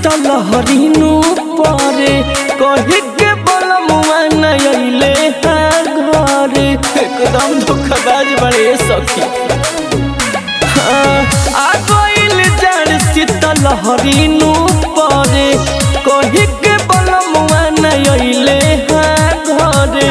शीतल हरिनु परे कहे के बलमुआ नयले हाँ घरे एकदम धोखाबाज बड़े सखी हाँ, आ गइल जाड़ शीतल हरिनु परे कहे के बलमुआ नयले हाँ घरे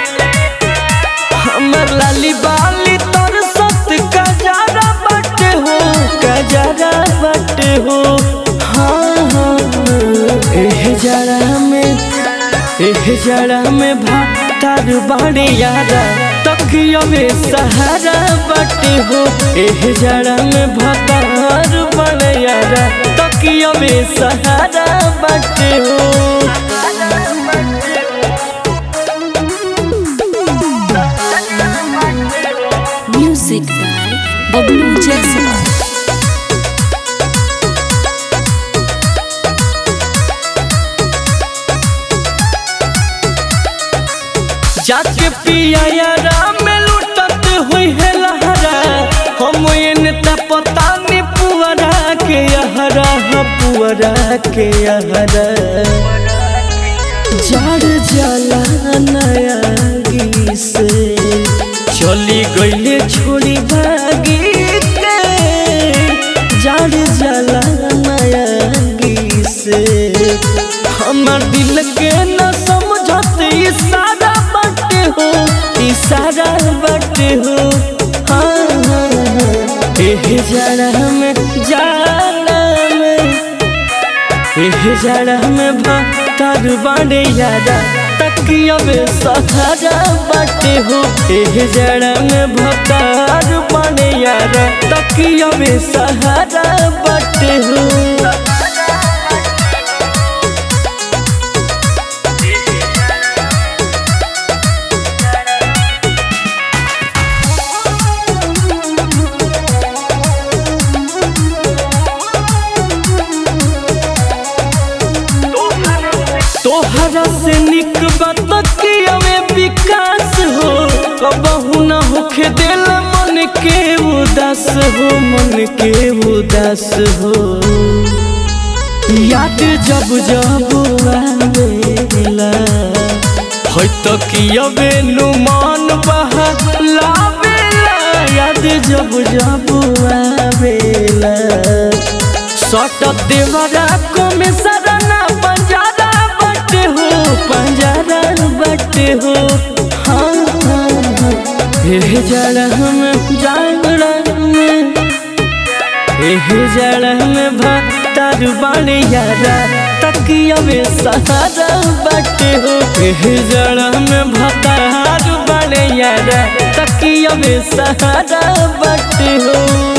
हमर लाली बाली तोर सत कजारा बटे हो कजारा बटे हो हाँ हाँ एह जरा में एह जरा में भातार बाड़े यारा तकिया में सहारा बटे हो एह जरा में भातार बाड़े यारा तकिया में सहारा बटे हो Music by Bablu Jaiswal. जाके पिया यारा में लुटत हुई है लहरा हम एने त पता नहीं पुअरा के यहरा ह पुअरा के यहरा जाड़ जाला नया गी से चली गईले छोड़ी भागी के जाड़ जाला नया गी से हमर दिल के न समझत इशारा बटे हो इशारा बटे हो हाँ हाँ हाँ एह जरा में जाड़ा में एह जरा में भातार बाड़े यारा तकिया में सहारा बटे हो एह जरा में भातार बाड़े यारा तकिया में सहारा बटे हो तोहरा से निक बतकिया में विकास हो कबहू न होखे दिल मन के उदास हो मन के उदास हो याद जब जब आवेला है तकिया बेनु मन बहा लावेला याद जब जब आवेला सट देवरा को में सरना पंजारा बटे हो पंजारा बटे हो हाँ हाँ हाँ एह जड़ा में जागड़ा में एह जड़ा में भातार बाणे यारा तकिया में सहारा बटे हो एह जड़ा में भातार बाणे यारा तकिया में सहारा बटे हो